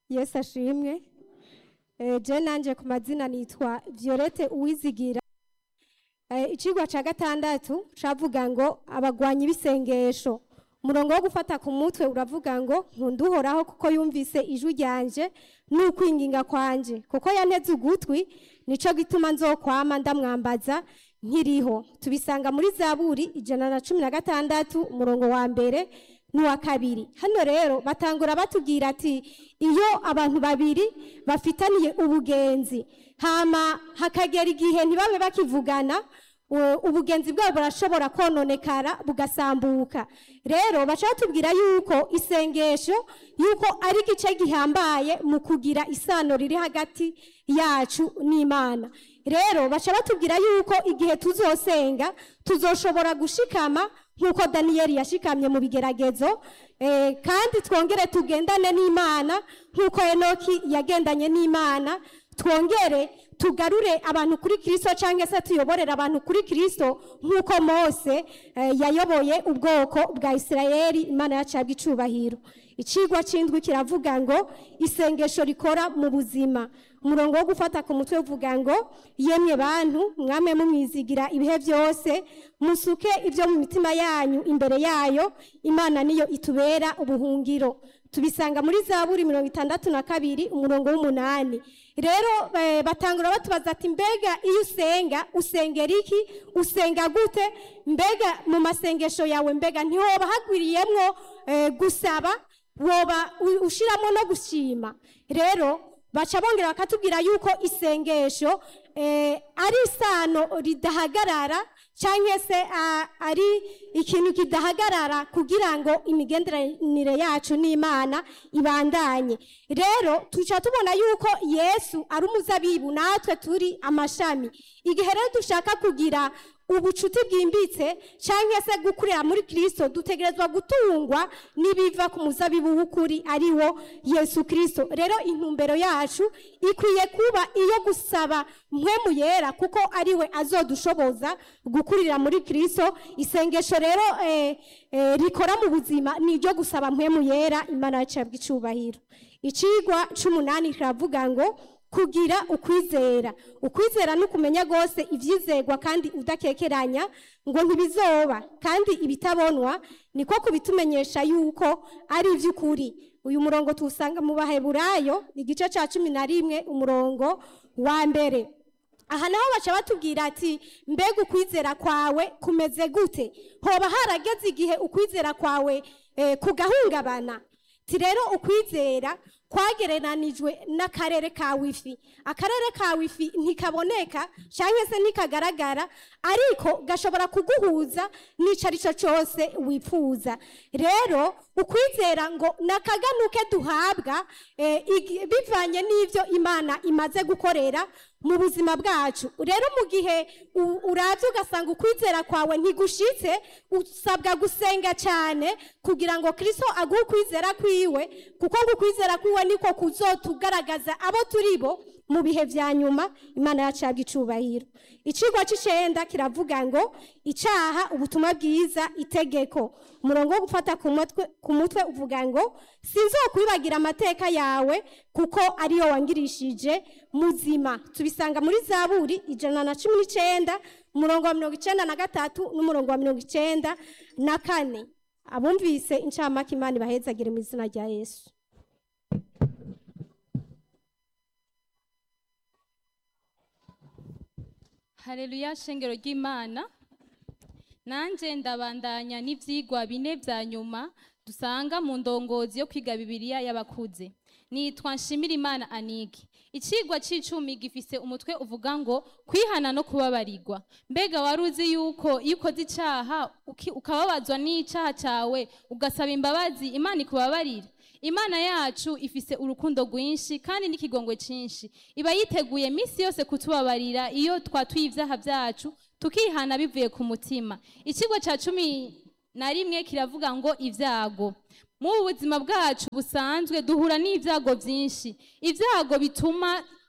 yesu ashimwe Eh, je nanje ku mazina nitwa violette uwizigira Eh, icigwa ca gatandatu cavuga ngo abagwanyi b'isengesho umurongo wo gufata ku mutwe uravuga ngo nkunda uhoraho kuko yumvise ijwi ryanje n'ukwinginga kwanje kuko yanteze ugutwi nico gituma nzokwama ndamwambaza nkiriho tubisanga muri zaburi ijana na cumi na gatandatu umurongo wa mbere n'uwa kabiri hano rero batangura batubwira ati iyo abantu babiri bafitaniye ubugenzi hama hakagera igihe ntibabe bakivugana u- ubugenzi bwabo burashobora kononekara bugasambuka rero baca batubwira yuko isengesho yuko ari igice gihambaye mu kugira isano riri hagati yacu n'imana rero baca batubwira yuko igihe tuzosenga tuzoshobora gushikama nk'uko daniyeli yashikamye mu bigeragezo eh, kandi twongere tugendane n'imana nk'uko enoki yagendanye n'imana twongere tugarure abantu kuri kirisito cyangwa se tuyoborere abantu kuri kirisito nk'uko mose eh, yayoboye ubwoko bwa isirayeli imana yacu yabwa icubahiro icigwa c'indwi kiravuga ngo isengesho rikora mu buzima umurongo wo gufata ku mutwe uvuga ngo yemwe bantu mwame mumwizigira ibihe byose musuke ibyo mu mitima yanyu imbere yayo imana niyo itubera ubuhungiro tubisanga muri zaburi mirongo itandatu na kabiri umurongo w'umunani rero eh, batangura batubaza ati mbega iyo usenga usengera iki usenga gute mbega mu masengesho yawe mbega ntihoba hagwiriyemwo eh, gusaba woba u- ushiramo no gushima rero baca bongera bakatubwira yuko isengesho eh, ari isano ridahagarara cyangwa se ah, ari ikintu kidahagarara kugira ngo imigenderanire yacu n'imana ibandanye rero tuca tubona yuko yesu ari umuzabibu natwe turi amashami igihe rero dushaka kugira ubucuti bwimbitse cyangwa se gukurira muri kirisito dutegerezwa gutungwa n'ibiva ku muzabibu w'ukuri ari wo yesu kirisito rero intumbero yacu ikwiye kuba iyo gusaba mpwemu yera kuko ari we azodushoboza gukurira muri kirisito isengesho rero eh, eh, rikora mu buzima ni iryo gusaba mpwemu yera imana yacu yabwa icubahiro icigwa c'umunani kiravuga ngo kugira ukwizera ukwizera ni ukumenya rwose ibyizerwa kandi udakekeranya ngo ntibizoba kandi ibitabonwa niko kubitumenyesha yuko ari iby'ukuri uyu murongo tuwusanga mu baheburayo igice cya cumi na rimwe umurongo wa mbere aha naho baca batubwira ati mbega ukwizera kwawe kumeze gute hoba harageze igihe ukwizera kwawe eh, kugahungabana ti rero ukwizera kwagereranijwe n'akarere ka wifi akarere ka wifi ntikaboneka cyangwa se ntikagaragara ariko gashobora kuguhuza n'icyo ari cyo cyose wifuza rero ukwizera ngo ni akaganuke duhabwa eh, igi- bivanye n'ibyo imana imaze gukorera mu buzima bwacu rero mu gihe u- uravye ugasanga ukwizera kwawe ntigushitse usabwa gusenga cyane kugira ngo kristo aguhe ukwizera kwiwe kuko ngo ukwizera kwiwe niko kuzotugaragaza abo turi bo mu bihe vya nyuma imana yacu yabwa icubahiro icigwa c'icenda kiravuga ngo icaha ubutumwa bwiza itegeko umurongo wo gufata ku mutwe, ku mutwe uvuga ngo sinzokwibagira amateka yawe kuko ariyo wangirishije muzima tubisanga muri zaburi ijana na cumi n'icenda umurongo wa mirongo icenda na gatatu n'umurongo wa mirongo icenda na kane abumvise incamake imana ibahezagire mu izina rya yesu Haleluya shengero ry'Imana. Nanje ndabandanya n'ivyigwa bine vya nyuma dusanga mu ndongozi yo kwiga Bibiliya y'abakuze. Nitwa Nshimira Imana Aniki. Icigwa c'icumi gifise umutwe uvuga ngo kwihana no kubabarirwa. Mbega wari uzi yuko iyo ukoze icaha uki- ukababazwa n'icaha cawe ugasaba imbabazi Imana ikubabarira? Imana yacu ifise urukundo rwinshi kandi n'ikigongwe cinshi. Iba yiteguye misi yose kutubabarira iyo twatuye ivyaha vyacu tukihana bivuye ku mutima. Icigwa ca cumi na rimwe kiravuga ngo ivyago. Mu buzima bwacu busanzwe duhura n'ivyago vyinshi. Ivyago bituma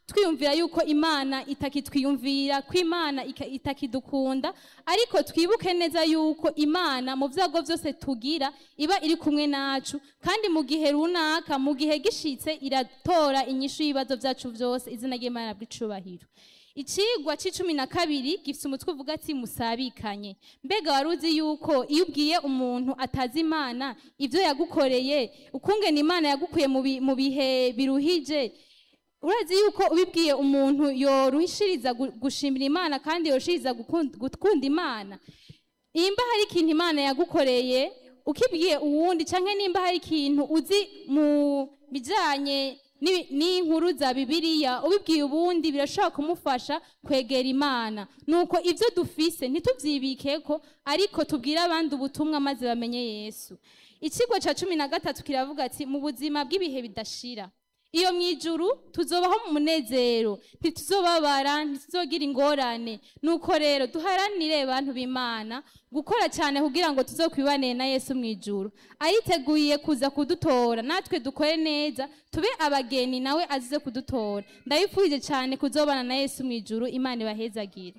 twiyumvira yuko imana itakitwiyumvira ko imana ika- itakidukunda ariko twibuke neza yuko imana mu byago byose tugira iba iri kumwe nacu kandi mu gihe runaka mu gihe gishitse iratora inyishu y'ibibazo byacu byose izina ry'imana bw'icubahiro Icigwa c'icumi na kabiri gifise umutwe uvuga ati musabikanye mbega wari uzi yuko iyo ubwiye umuntu atazi imana ivyo yagukoreye ukungena imana yagukuye mu bi- mu bihe biruhije urazi yuko ubibwiye umuntu yoruhishiriza gu- gushimira imana kandi yoruhishiriza gukunda gukunda imana nimba hari ikintu imana yagukoreye ukibwiye uwundi cyangwa nimba hari ikintu uzi mu bijyanye n'ibi- n'inkuru za bibiliya ubibwiye ubundi birashobora kumufasha kwegera imana nuko ibyo dufise ntitubyibikeko ariko tubwire abandi ubutumwa maze bamenye yesu ikigo cya cumi na gatatu kiravuga ati mu buzima bw'ibihe bidashira iyo mu ijuru tuzobaho mu munezero ntituzobabara ntituzogira ingorane nuko rero duharanire bantu b'imana gukora cyane kugira ngo tuzokwibanire na yesu mu ijuru ayiteguye kuza kudutora natwe dukore neza tube abageni nawe azize kudutora ndabifurije cyane kuzobana na yesu mu ijuru imana ibahezagire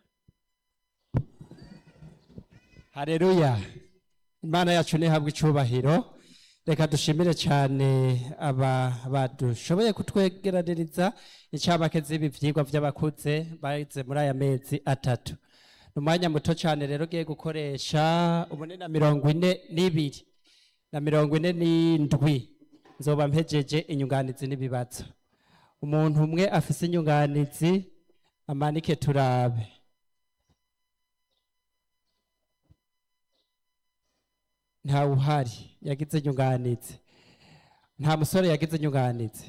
hareruya imana yacu ntihabwe icubahiro reka dushimire cyane aba badushoboye kutwegeraniriza incamake z'ibi vyigwa vy'abakuze bahize muri aya mezi atatu ni umwanya muto cyane rero ugiye gukoresha ubune na mirongo ine n'ibiri na mirongo ine n'indwi nzoba mpejeje inyunganizi n'ibibazo umuntu umwe afise inyunganizi amanike turabe ntawe uhari yagize inyunganizi nta musore yagize inyunganizi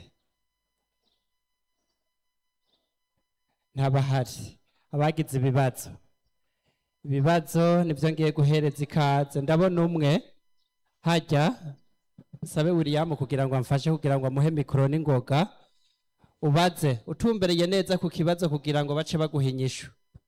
ntabahari abagize ibibazo ibibazo nibyo ngiye guhereza ikaze ndabona umwe hajya sabe william kugira ngo amfashe kugira ngo amuhe mikoro n'ingoga ubaze utumbereye neza ku kibazo kugira ngo bace baguha inyishu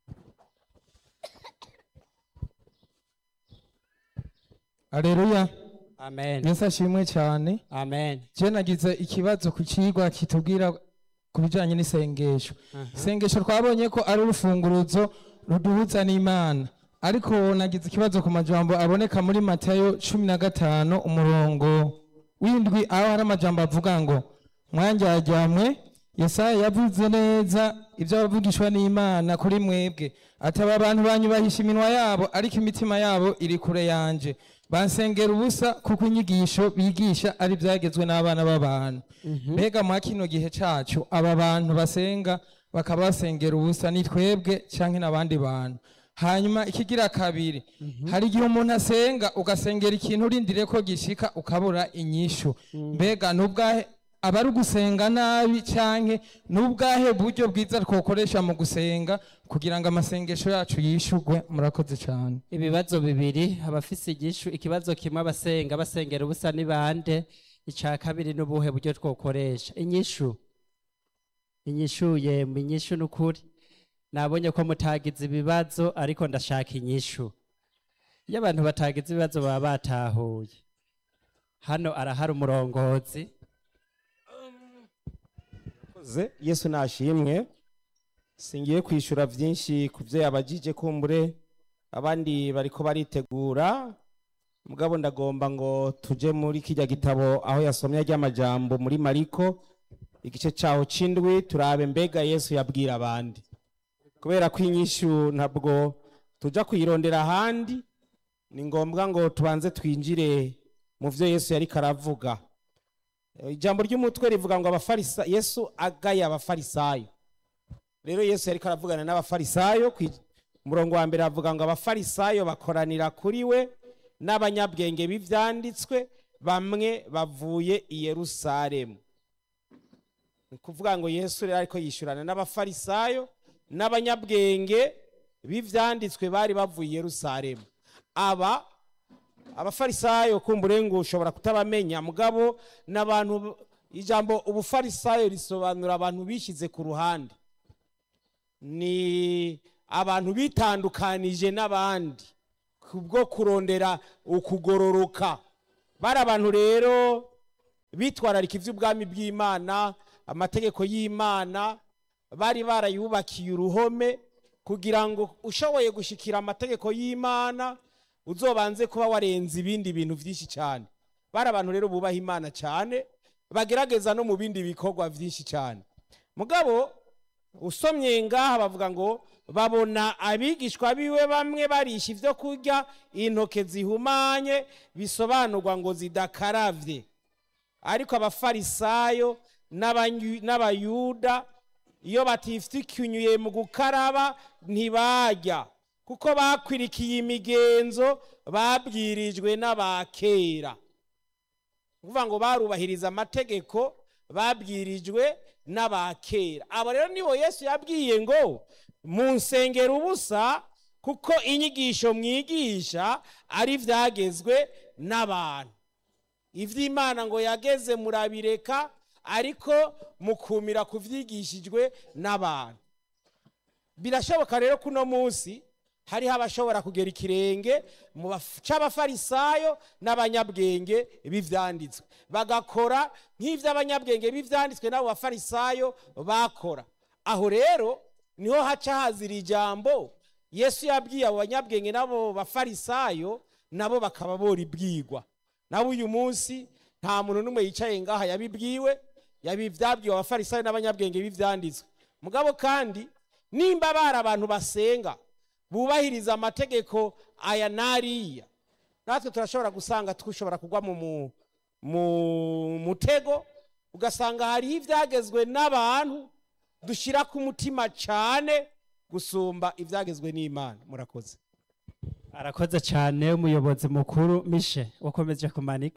Aleluya. amen Yesu ashimwe cyane. amen Je nagize ikibazo ku kigwa kitubwira ku bijanye n'isengesho. Isengesho twabonye ko ari urufunguruzo ruduhuza n'Imana. Ariko nagize ikibazo ku majambo aboneka muri Matayo cumi na gatanu umurongo w'indwi aho hari amajambo avuga ngo mwanjyajyamwe Yesaya yavuze neza ibyo bavugishwa n'Imana kuri mwebwe ataba abantu banyubahisha iminwa yabo ariko imitima yabo iri kure yanje bansengera ubusa kuko inyigisho bigisha ari byagezwe n'abana b'abantu mbega mwa kino gihe cacu aba bantu basenga bakaba basengera ubusa ni twebwe canke n'abandi bantu hanyuma ikigira kabiri hari igihe umuntu asenga ugasengera ikintu urindire ko gishika ukabura inyishu mbega nubwahe aba ari ugusenga nabi canke n'ubwahe buryo bwiza twokoresha mu gusenga kugira ngo amasengesho yacu yishurwe murakoze cyane ibibazo bibiri abafise igishu ikibazo kimwe abasenga basengera ubusa ni bande icya kabiri n'ubuhe buryo twokoresha inyishu inyishu yemwe inyishu n'ukuri nabonye ko mutagize ibibazo ariko ndashaka inyishu iyo abantu batagize ibibazo baba batahuye hano arahari umurongozi Ze, yesu nashimwe singiye kwishyura byinshi ku byo yabagije kumbure abandi bariko baritegura mugabo ndagomba ngo tuje muri kijya gitabo aho yasomye ry'amajambo muri mariko igice cyaho c'indwi turabe mbega yesu yabwira abandi kubera ko inyishu ntabwo tuja kuyirondera ahandi ni ngombwa ngo tubanze twinjire mu byo yesu yariko aravuga ijambo ry'umutwe rivuga ngo abafarisa yesu agaya abafarisayo rero yesu yariko aravugana n'abafarisayo ku murongo wa mbere avuga ngo abafarisayo bakoranira kuri we n'abanyabwenge b'ivyanditswe bamwe bavuye i yerusalemu ni kuvuga ngo yesu rero ariko yishyurana n'abafarisayo n'abanyabwenge b'ivyanditswe bari bavuye i yerusalemu aba abafarisayo kumbure ngo ushobora kutabamenya mugabo n'abantu ijambo ubufarisayo risobanura abantu bishyize ku ruhande ni abantu bitandukanije n'abandi kubwo kurondera ukugororoka bari abantu rero bitwararika iby'ubwami bw'imana amategeko y'imana bari barayubakiye uruhome kugira ngo ushoboye gushikira amategeko y'imana uzobanze kuba warenze ibindi bintu byinshi cyane bari abantu rero bubaha imana cyane bagerageza no mu bindi bikorwa byinshi cyane mugabo usomye ngaha bavuga ngo babona abigishwa biwe bamwe barisha ibyo kurya intoke zihumanye bisobanurwa ngo zidakaravye ariko abafarisayo n'abanyu- n'abayuda iyo batifitikinyuye mu gukaraba ntibarya kuko bakwirikiye imigenzo babwirijwe n'abakera kuvuga ngo barubahiriza amategeko babwirijwe n'abakera abo rero nibo yesu yabwiye ngo mu nsengero ubusa kuko inyigisho mwigisha ari ibyagezwe n'abantu iby'imana ngo yageze murabireka ariko mukumira ku byigishijwe n'abantu birashoboka rero ko uno munsi hariho abashobora kugera ikirenge mu baf- c'abafarisayo n'abanyabwenge b'ivyanditswe bagakora nk'ivy'abanyabwenge b'ivyanditswe n'abo bafarisayo bakora aho rero niho haca hazira ijambo yesu yabwiye abo banyabwenge n'abo bafarisayo nabo bakaba boribwigwa nabo uyu munsi nta muntu n'umwe yicaye ngaha yabibwiwe yabivyabwiwe abafarisayo n'abanyabwenge b'ivyanditswe mugabo kandi nimba bari abantu basenga bubahiriza amategeko aya n'ariya natwe turashobora gusanga dushobora kugwa mu mu- mu mutego ugasanga hariho ibyagezwe n'abantu dushyira ku mutima cyane gusumba ibyagezwe n'imana murakoze arakoze cyane umuyobozi mukuru mishe wakomeje kumanika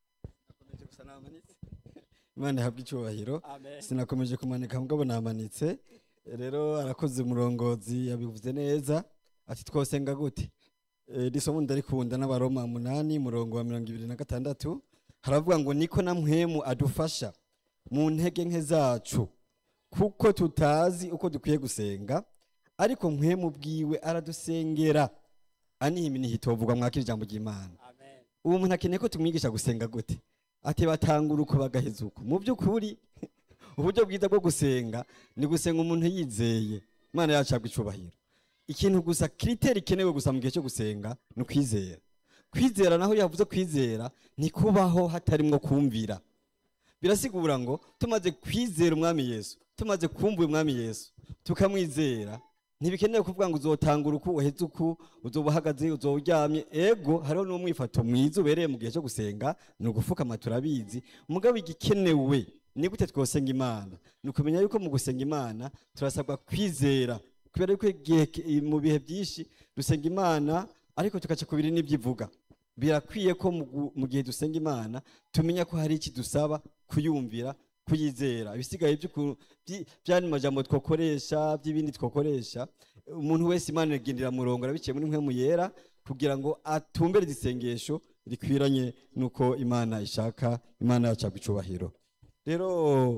gusa namanitse imana ihabwa icyubahiro sinakomeje kumanika mugabo namanitse rero arakoze umurongozi yabivuze neza ati twosenga gute Eh, iri somo ndarikunda n'abaroma munani murongo wa mirongo ibiri na gatandatu haravuga ngo niko na mpwemu adufasha mu ntege nke zacu kuko tutazi uko dukwiye gusenga ariko mpwemu bwiwe aradusengera aniha iminihi itovugwa mwakira ijambo ry'imana ubu umuntu akeneye ko tumwigisha gusenga gute ati batangura uko bagaheza uko mu by'ukuri uburyo bwiza bwo gusenga ni gusenga umuntu yizeye imana yacu yabwa icubahiro ikintu gusa kiriteri ikenewe gusa mu gihe cyo gusenga ni ukwizera kwizera naho yavuze kwizera ni kubaho hatarimwo kumvira birasigura ngo tumaze kwizera umwami yesu tumaze kumva umwami yesu tukamwizera ntibikenewe kuvuga ngo uzotangura uku uheze uku uzoba uhagaze uzoba uryamye ego hariho n'umwifato mwiza ubereye mu gihe cyo gusenga ni ugupfukama turabizi mugabo igikenewe ni gute twosenga imana ni ukumenya yuko mu gusenga imana turasabwa kwizera kubera yuko igihe ki- mu bihe byinshi dusenga imana ariko tugaca ku biri n'ibyo ivuga birakwiye ko mu gu- mu gihe dusenga imana tumenya ko hari iki dusaba kuyumvira kuyizera ibisigaye by'uku- byi- by'andi majambo twakoresha by'ibindi twakoresha umuntu wese imana iragendera murongo arabiciye muri mwe yera kugira ngo atumbere isengesho rikwiranye n'uko imana ishaka imana yacu yabwa icubahiro rero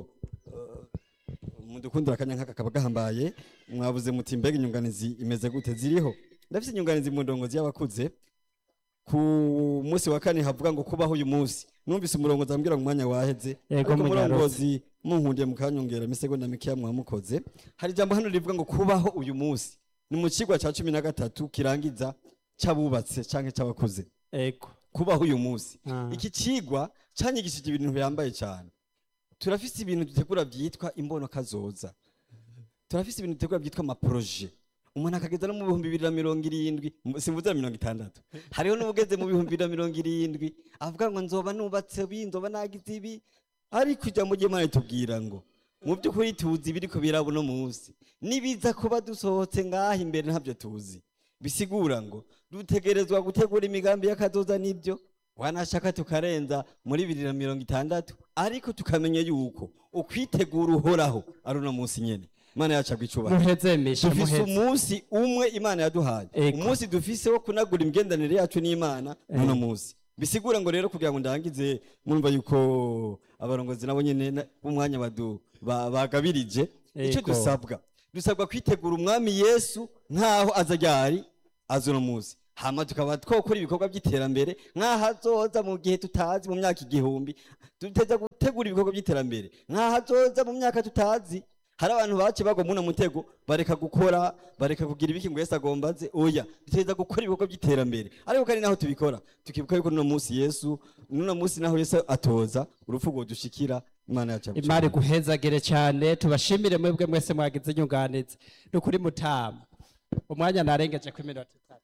mudukundira akanya nk'aka kaba gahambaye mwabuze muti mbega inyunganizi imeze gute ziriho ndafite inyunganizi mu ndongozi y'abakuze ku munsi wa kane havuga ngo kubaho uyu munsi numvise umurongozi ambwira ngo umwanya waheze Yego, ariko munyarutse. umurongozi munkundiye mukanyongera imisegonda mikeya mwamukoze hari ijambo hano rivuga ngo kubaho uyu munsi ni mu kigwa cya cumi na gatatu kirangiza cy'abubatse cyangwa cy'abakuze ego kubaho uyu munsi Ah. iki kigwa cyanyigishije ibintu bihambaye cyane turafise ibintu dutegura byitwa imbono kazoza turafise ibintu dutegura byitwa amaporoje umuntu akageza no mu bihumbi bibiri na mirongo irindwi mu- simvuze mirongo itandatu hariho n'ubugeze mu bihumbi bibiri na mirongo irindwi avuga ngo nzoba nubatse ibi nzoba nagize ibi ariko ijambo ry'imana ritubwira ngo mu by'ukuri tuzi ibiri ko biraba uno munsi nibiza kuba dusohotse ngaha imbere ntabyo tuzi bisigura ngo dutegerezwa gutegura imigambi y'akazoza n'ibyo wanashaka tukarenza muri bibiri na mirongo itandatu ariko tukamenya yuko ukwitegura uhoraho ari uno munsi nyene imana yacu agwa icubahiro muheze mishe dufise muheze umunsi umwe imana yaduhaye Ego. umunsi dufise wo kunagura imigendanire yacu n'imana n'uno munsi bisigura ngo rero kugira ngo ndangize mwumva yuko abarongozi nabo nyene na- b'umwanya badu- ba- bagabirije icyo Ego. dusabwa dusabwa kwitegura umwami yesu nkaho aza ryari aza uno munsi hama tukaba twokora ibikorwa by'iterambere nk'ahazoza mu gihe tutazi mu myaka igihumbi duteza gutegura ibikorwa by'iterambere nk'ahazoza mu myaka tutazi hari abantu bace bagwa muno mutego bareka gukora bareka kugira ibiki ngo Yesu agomba aze oya duteza gukora ibikorwa by'iterambere ariko kandi naho tubikora tukibuka yuko nuno munsi Yesu nuno munsi naho Yesu atoza urupfu rwo dushikira imana yacu yagushimira. imari guhezagire cyane tubashimire mwebwe mwese mwagize inyunganizi ni ukuri mutama umwanya narengeje ku minota itatu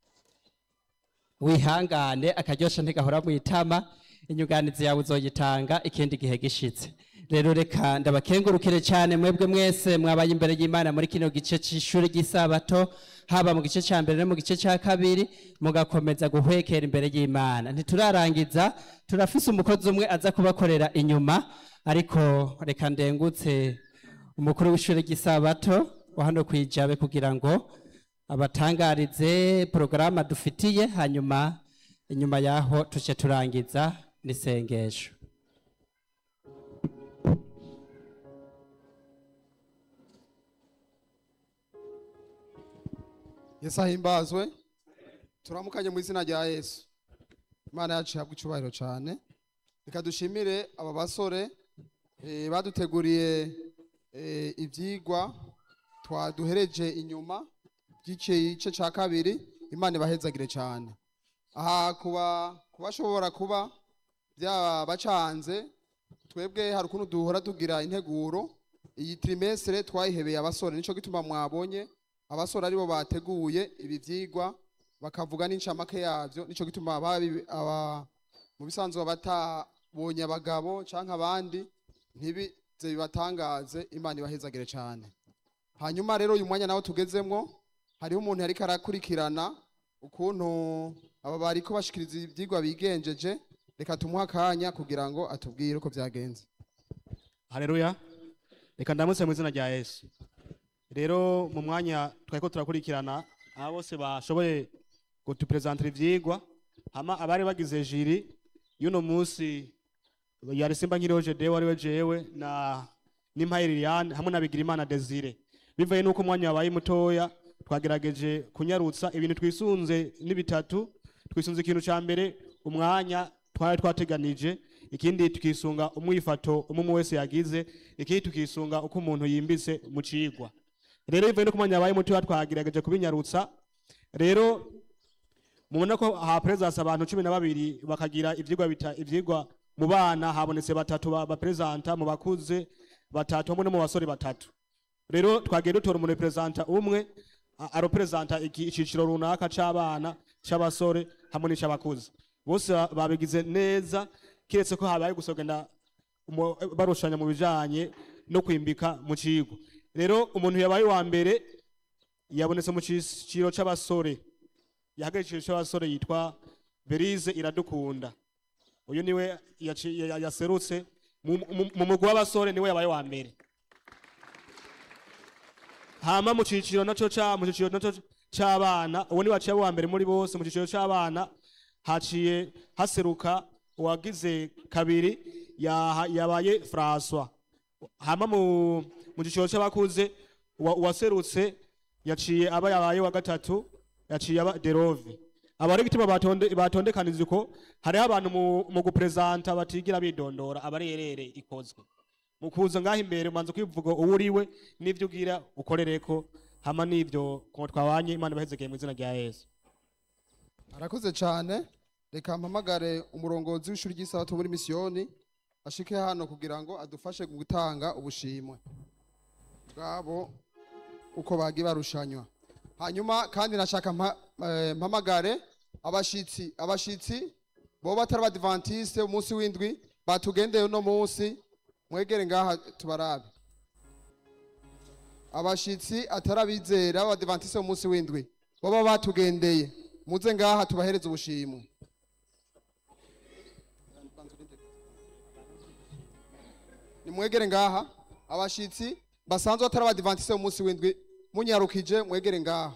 wihangane akaryosha ntigahora mu itama inyunganizi yawe uzoyitanga ikindi gihe gishitse rero reka ndabakengurukire cyane mwebwe mwese mwabaye imbere y'imana muri kino gice cy'ishuri ry'isabato haba mu gice cya mbere no mu gice cya kabiri mugakomeza guhwekera imbere y'imana ntiturarangiza turafise umukozi umwe aza kubakorera inyuma ariko reka ndengutse umukuru w'ishuri ry'isabato wa hano ku ijabe kugira ngo abatangarize porogaramu dufitiye hanyuma inyuma yaho tujye turangiza n'isengesho yesu ahimbazwe turamukanye mu izina rya yesu imana yacu ihabwa icyubahiro cyane reka dushimire aba basore eh, baduteguriye eh, ibyigwa twaduhereje inyuma by'igice cya kabiri imana ibahezagire cyane aha kuba kubashobora kuba byabacanze twebwe hari ukuntu duhora tugira integuro iyi trimestre twayihebeye abasore nicyo gituma mwabonye abasore aribo bateguye ibi byigwa bakavuga n'incamake yabyo nicyo gituma babi- aba- mu bisanzwe batabonye abagabo cyangwa abandi ntibize bibatangaze imana ibahezagire cyane hanyuma rero uyu mwanya nawo tugezemwo hariho umuntu yariko arakurikirana ukuntu aba bariko bashikiriza ibyigwa bigenjeje reka tumuhe akanya kugira ngo atubwire uko byagenze haleluya reka ndamutse mu izina rya yesu rero mu mwanya twariko turakurikirana aba bose bashoboye kutuperezantira ivyigwa hama abari bagize jiri y'uno munsi yari simba nkiriho jedewe ariwe jewe na n'impaye liliane hamwe na bigirimana desire bivaye n'uko umwanya wabaye mutoya twagerageje kunyarutsa ibintu twisunze ni bitatu twisunze ikintu ca mbere umwanya twari twateganije ikindi tukisunga umwifato umwe umwe wese yagize ikindi tukisunga uko umuntu yimbitse mu cigwa rero bivaye n'uko umwanya wabaye mutoya twagerageje kubinyarutsa rero mubona ko ha presence abantu cumi na babiri bakagira ivyigwa bita ivyigwa mu bana habonetse batatu ba, ba presenta mu bakuze batatu hamwe no mu basore batatu rero twagiye dutora umurepresenta umwe a- aropresenta iki- iciciro runaka c'abana c'abasore hamwe n'ic'abakuze bose ba- babigize neza kiretse ko habaye gusogenda umu- barushanya mu bijanye no kwimbika mu kigo rero umuntu yabaye wa mbere yabonetse mu ciciro c'abasore yahagarikije cy'abasore yitwa berize iradukunda uyu niwe yaci- ya- yaserutse mu- mu- mu mugwi w'abasore niwe yabaye wa mbere hama mu ciciro naco ca mu ciciro naco c'abana uwo ni waciye wa mbere muri bose mu ciciro c'abana haciye haseruka uwagize kabiri yaha- yabaye François hama mu mu ciciro c'abakuze uwa- uwaserutse yaciye aba yabaye wa gatatu yaciye aba derove abari gituma batonde batondekanije uko hariho abantu mu, mu gupresenta batigira bidondora abarerere ikozwe mu kuza ngaho imbere umanza kwivuga uwo uriwe n'ivyo ugira ukorereko hama n'ivyo ko twabanye imana ibahezekeye mu izina rya yesu arakoze cyane reka mpamagare umurongozi w'ishuri ry'isabato muri misiyoni ashike hano kugira ngo adufashe gutanga ubushimwe bwabo uko bagiye barushanywa hanyuma kandi nashaka mpa- eh, mpamagare abashitsi abashitsi bo batari abadivantiste umunsi w'indwi batugendeye uno munsi mwegere ngaha tubarabe abashitsi atari abizera b'abadivantiste umunsi w'indwi baba batugendeye muze ngaha tubahereze ubushimwe nimwegere ngaha abashitsi basanzwe atari abadivantiste umunsi w'indwi munyarukije mwegere ngaha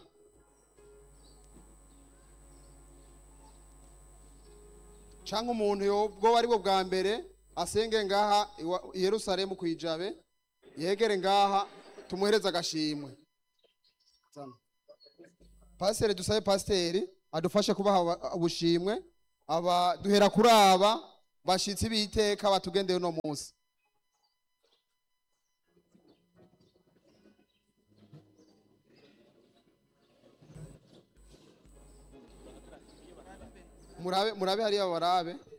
canke umuntu yobwo ari bwo bwa mbere asenge ngaha iwa- i yerusalemu kwijabe yegere ngaha tumuhereze agashimwe Zana. pasiteri dusabe pasiteri adufashe kubaha aba- ubushimwe aba duhera kuri aba bashitsi b'iteka batugendeye uno munsi murabe murabe hariya barabe